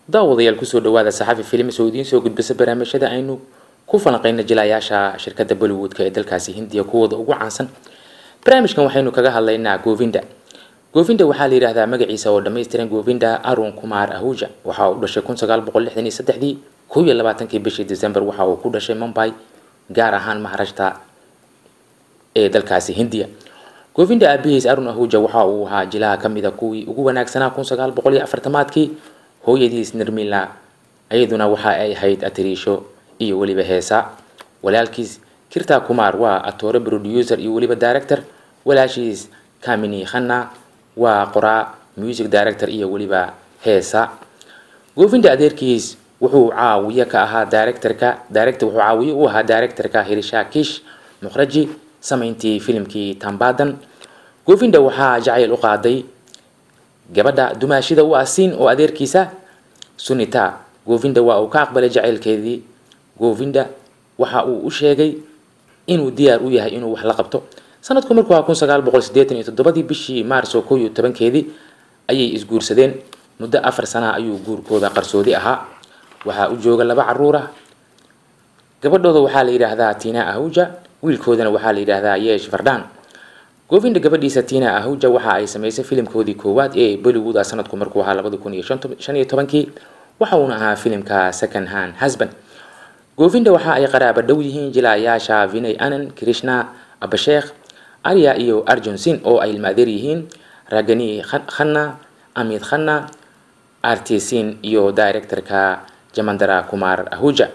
daawadayaal kusoo dhawaada saxafi filim soo idiin soo gudbisa barnaamijyada aynu ku falanqeyna jilayaasha shirkadda bollywoodka ee dalkaasi hindiya kuwooda ugu caansan barnaamijkan waxaynu kaga hadlaynaa govinda govinda waxaa la yidhaahdaa magaciisa oo dhammaystiran govinda arun kumar ahuja waxa uu dhashay kun sagaal boqol lixdan iyo saddexdii kow iyo labaatankii bishii december waxa uu ku dhashay mumbai gaar ahaan maharashta ee dalkaasi hindiya govinda aabihiis arun ahuja waxa uu ahaa jilaha ka mida kuwii ugu wanaagsanaa kun sagaal boqol iyo afartamaadkii hooyadiis nirmila iyaduna waxa ay ahayd atiriisho iyo weliba heesa walaalkiis kirta kumar waa atoore producer iyo weliba director walaashiis kamini khanna waa qoraa music director iyo weliba heesa govinda adeerkiis wuxuu caawiye ka ahaa directorka director wuxuu caawiye u ahaa directorka hirisha kish mukhraji samayntii filimkii tambadan govinda waxaa jacayl u qaaday gabadha dumaashida u asiin oo adeerkiisa sunita govinda waa uu ka aqbalay jacaylkeedii govinda waxa uu u sheegay inuu diyaar u yahay inuu wax la qabto sanadku markuu ahaa kun sagaal boqol sideetan iyo toddobadii bishii maarso kow iyo tobankeedii ayay isguursadeen muddo afar sana ayuu guurkooda qarsoodi ahaa waxaa u jooga laba caruur ah gabadhooda waxaa la yidhaahdaa tina ahuja wiilkoodana waxaa la yidhaahdaa yeesh fardan govinda gabadhiisa tina ahuja waxa ay samaysay filimkoodii koowaad ee bollywood ah sanadku markuu ahaa labadi kun iyo shan iyo tobankii waxa uuna ahaa filimka second hand husband govinda waxa ay qaraaba dhow yihiin jilaayaasha vinay anan krishna abasheekh arya iyo arjun sin oo ay ilmaadeer yihiin ragani khanna amid khanna artisin iyo directorka jamandara kumar ahuja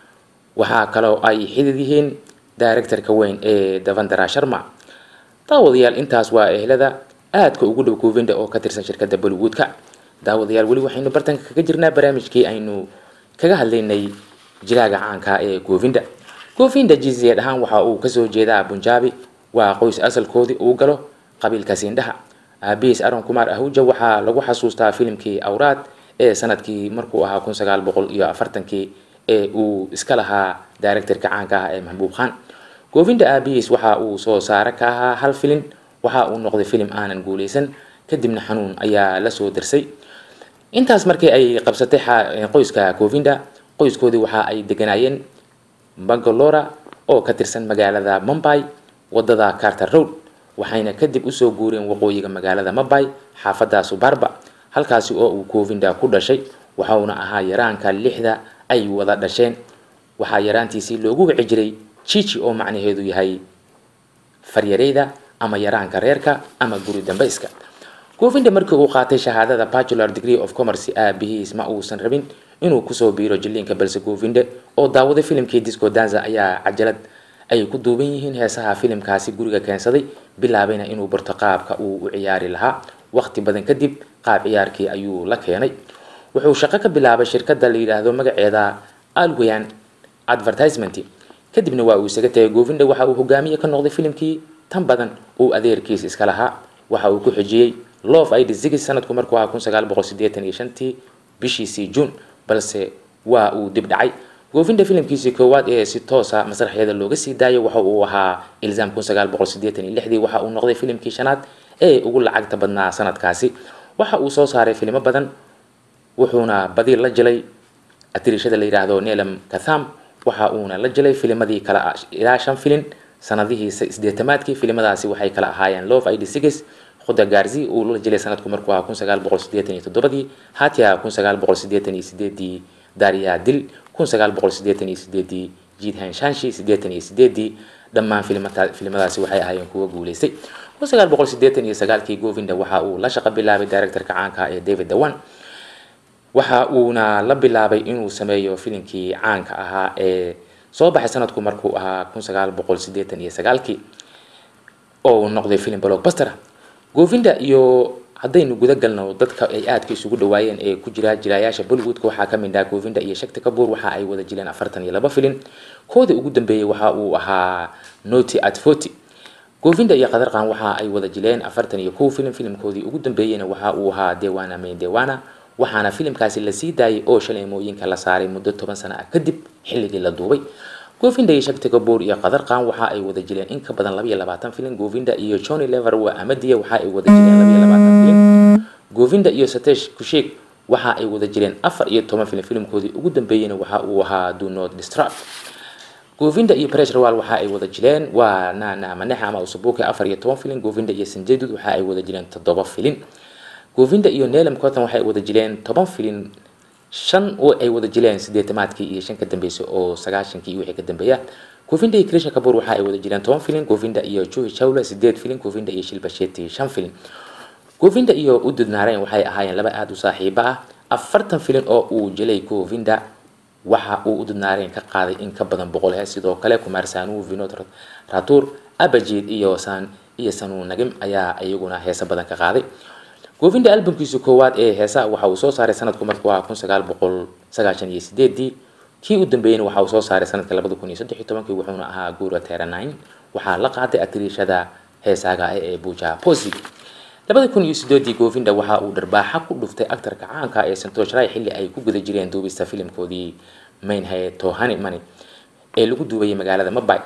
waxaa kaloo ay xidid yihiin directorka weyn ee davandara sharma daawadayaal intaas waa ehlada aadka ugu dhow govinda oo ka tirsan shirkadda bollywoodka daawadayaal weli waxaynu bartanka kaga jirnaa barnaamijkii aynu kaga hadlaynay jilaaga caanka ee govinda govinda jiziyeed ahaan waxa uu kasoo jeedaa bunjaabi waa qoys asalkoodii uu galo qabiilka siindhaha aabihiis aron kumar ahuja waxaa lagu xasuustaa filimkii awraad ee sanadkii markuu ahaa kun sagaal boqol iyo afartankii ee uu iska lahaa directorka caanka ah ee maxbuub khan govinda aabihiis waxa uu soo saare ka ahaa hal filin waxa uu noqday filim aanan guuleysan kadibna xanuun ayaa lasoo darsay intaas markii ay qabsatay qoyska govinda qoyskoodii waxa ay deganaayeen bangalora oo ka tirsan magaalada mumbai wadada carter road waxayna kadib usoo guureen waqooyiga magaalada mumbai xaafada subarba halkaasi oo uu govinda ku dhashay waxauna ahaa yaraanka lixda ay wada dhasheen waxaa yaraantiisii loogu wici jiray chichi oo macnaheedu yahay faryareyda ama yaraanka reerka ama guri dambayska govinda markii uu qaatay shahaadada bachelor degree of commerce aabihiis ma uusan rabin inuu kusoo biiro jiliinka balse govinda oo daawaday filimkii disco danza ayaa cajalad ay ku duuban yihiin heesaha filimkaasi guriga keensaday bilaabayna inuu barto qaabka uu u ciyaari lahaa waqti badan kadib qaab ciyaarkii ayuu la keenay wuxuu shaqo ka bilaabay shirkadda la yidhaahdo magaceeda alwayan advertisement kadibna waa uu isaga tagay govinda waxa uu hogaamiye ka noqday filimkii tan badan uu adeerkiis iska lahaa waxa uu ku xijiyey love id zigis sanadku markuu ahaa kun sagaal boqol sideetan iyo shantii bishiisii juun balse waa uu dib dhacay govinda filimkiisii koowaad ee si toosa masraxyada looga sii daayay waxa uu ahaa ilzaam kun sagaal boqol sideetan iyo lixdii waxa uu noqday filimkii shanaad ee ugu lacagta badnaa sanadkaasi waxa uu soo saaray filimo badan wuxuuna badi la jilay atirishada la yidhaahdo nelam katham waxa uuna la jilay filimadii kala ilaa shan filin sanadihii sideetamaadkii filimadaasi waxay kala ahaayeen love id six khuda garzi uu la jilay sanadku markuu ahaa kun sagaal boqol sideetan iyo toddobadii hatia kun sagaal boqol sideetan iyo sideedii darya dil kun sagaal boqol sideetan iyo sideedii jidhan shanshi sideetan iyo sideedii dhammaan filimadaasi waxay ahaayeen kuwa guuleystay kun sagaal boqol sideetan iyo sagaalkii govinda waxa uu la shaqo bilaabay directorka caanka ee david dawan waxa uuna la bilaabay inuu sameeyo filimkii caanka ahaa ee soo baxay sanadku markuu ahaa kun sagaal boqol sideetan iyo sagaalkii oo uu noqday filim blockbuster govinda iyo haddaynu guda galno dadka ay aadka isugu dhawaayeen ee ku jira jilaayaasha bollywoodka waxaa kamid ah govinda iyo shakti kabuur waxa ay wada jileen afartan iyo laba filin kooda ugu dambeeyey waxa uu ahaa noti at forty govinda iyo qadarqan waxa ay wada jileen afartan iyo kow filim filimkoodii ugu dambeeyeyna waxa uu ahaa dewana main dewana waxaana filimkaasi lasii daayay oo shaleemooyinka la saaray muddo toban sano ah kadib xilligii la duubay govinda iyo shakti kabuur iyo qadarqan waxa ay wada jileen in ka badan laba iyo labaatan filin govinda iyo johnny lever waa amadiya waxa ay wada jileen laba iyo labaatan filin govinda iyo satesh kushik waxa ay wada jireen afar iyo toban filim filimkoodii ugu dambeeyeyna waxa uu ahaa do not distract govinda iyo presrawal waxa ay wada jireen waa nana manexa ama usabuke afar iyo toban filin govinda iyo sanjedud waxa ay wada jireen toddoba filin govinda iyo nelam cotton waxay wada jireen toban filin shan oo ay wada jireen sideetamaadkii iyo shan ka dambeysay oo sagaashankii iyo wixii ka dambeeya govinda iyo krisha kabur waxa ay wada jireen toban filin govinda iyo juhi chawla sideed filin govinda iyo shilbasheti shan filin govinda iyo udud naarayn waxay ahaayeen laba aada u saaxiibo ah afartan filin oo uu jelay govinda waxa uu udud naarayn ka qaaday in ka badan boqol hees sidoo kale kumar sanu vinod ratur abajid iyo san iyo sanu nagim ayaa iyaguna heesa badan ka qaaday govinda albamkiisa koowaad ee heesaha waxa uu soo saaray sanadku markuu ahaa kun sagaal boqol sagaashan iyo sideedii kii u dambeeyeyna waxa uu soo saaray sanadka labada kun iyo saddex iyo tobankii wuxuuna ahaa guura teranine waxaa la qaaday atriishada heesaaga ah ee buja posi labada kun iyo sideedii govinda waxa uu dharbaaxa ku dhuftay aktarka caanka ee santosh ray xilli ay ku guda jireen duubista filimkoodii mainhay tohani mani ee lagu duubayay magaalada mabay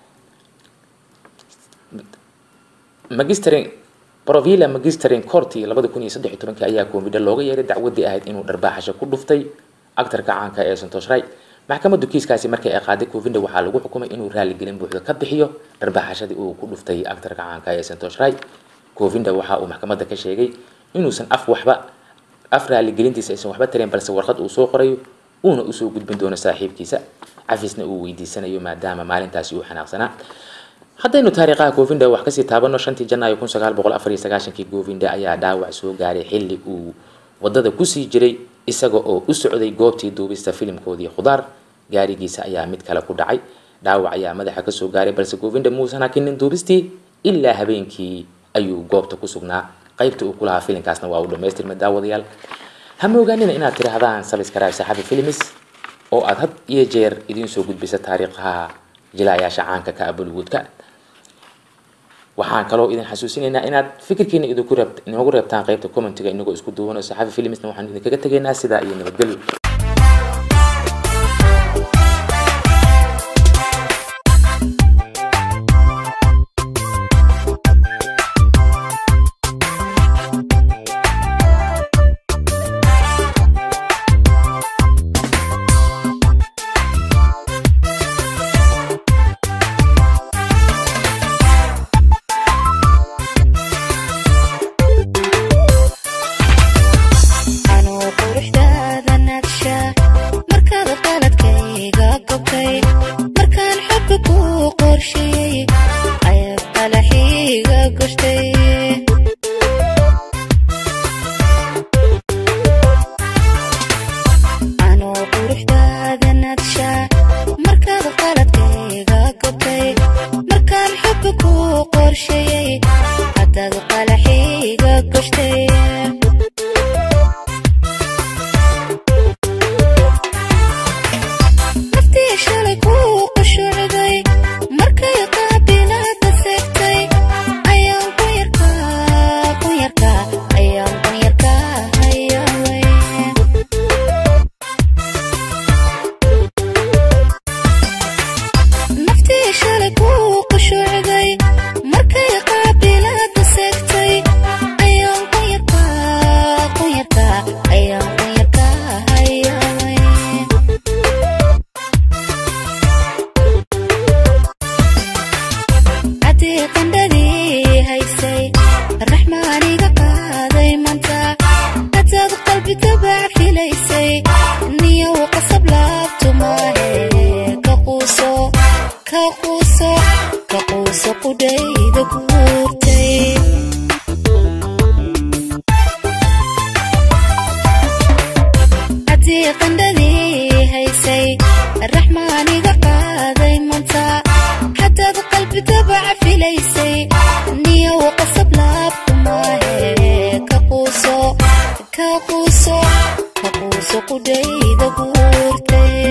magistrin provilla magistrin corti labada kun iyo saddex iyo tobankii ayaa govinda looga yeeray dacwadii ahayd inuu dharbaaxasho ku dhuftay aktarka caanka ee santosh ray maxkamaddu kiiskaasi markii ay qaaday govinda waxaa lagu xukumay inuu raaligelin buuxda ka bixiyo dharbaaxashadii uu ku dhuftay aktarka caanka ee santosh ray govinda waxa uu maxkamadda ka sheegay inuusan af waxba af raaligelintiisa aysan waxba tareen balse warqad uu soo qorayo uuna usoo gudbin doono saaxiibkiisa cafisna uu weydiisanayo maadaama maalintaasi uu xanaaqsanaa haddaynu taariikhaha govinda wax kasii taabano shantii janaayo kun sagaal boqol afar iyo sagaashankii govinda ayaa dhaawac soo gaaray xilli uu wadada kusii jiray isaga oo u socday goobtii duubista filimkoodii khudaar gaarigiisa ayaa mid kale ku dhacay dhaawac ayaa madaxa kasoo gaaray balse govinda muusan hakinin duubistii ilaa habeenkii ayuu goobta ku sugnaa qaybta uu ku lahaa filinkaasna waa uu dhamaystirmay daawadayaal hama ogaanina inaad tidhaahdaan sabiskarayb saxafi films oo aad had iyo jeer idiin soo gudbisa taariikhaha jilaayaasha caanka ka bollywoodka waxaan kaloo idin xasuusinaynaa inaad fikirkiina idinku reeb inoogu reebtaan qaybta commentiga inagoo isku duubano saxafi filmsna waxaan idinkaga tegaynaa sidaa iyo nabadgelyo anuu quruxdaada nagsha markaad qaladkayga gobtay markaan xogga ku qorsheeyey ayaad qalaxiiga goshtay anuu quruxdaada nagsha markaad qaladkayga gobtay markaan xogga ku qorsheeyey haddaad qalaxiiga goshtay naftii shalay kuu qushucday markay qaabilaada seegtay ayaan ku yarkaa ku yarkaa ayaan ku yarkaa hayaway naftii shalay kuu qushucday markay qaabilaada seegtay ayaan ku yarkaa ku yarkaa ayaan ku yarkaa hayaway caddii qandhadii haysay raxmaaniga qaaday manta hadaad qalbi dabac filaysay niyow qasab laabtu maahe ka quuso ka quuso ka quuso qudhayda guurtay caddii qandhadii haysay raxmaaniga qaaday manta hadaad qalbi dabaca filaysay niyow qasab laabku maahe ka quuso ka quuso ka quuso qudhayda guurtay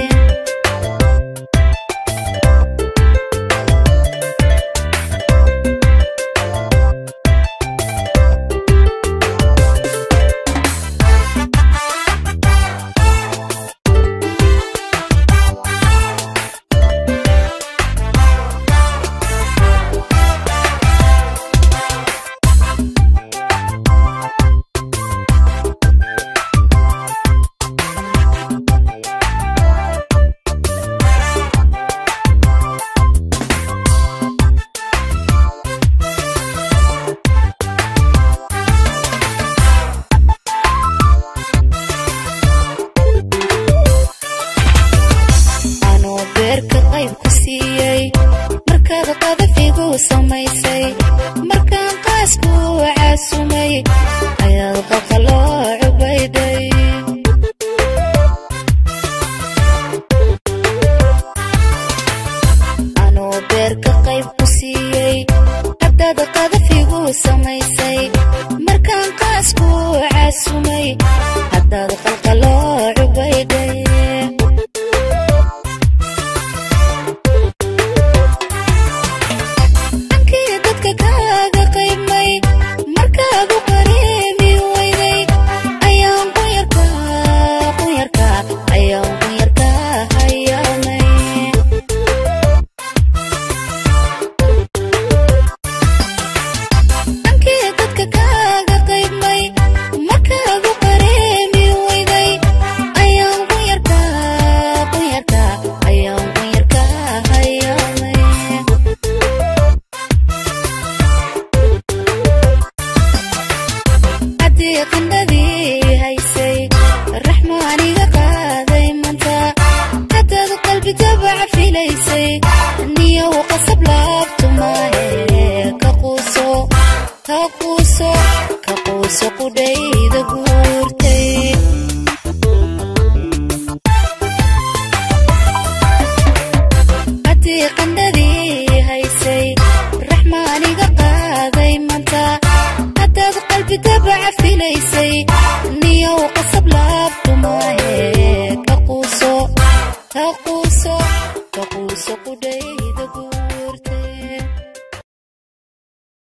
ha quuso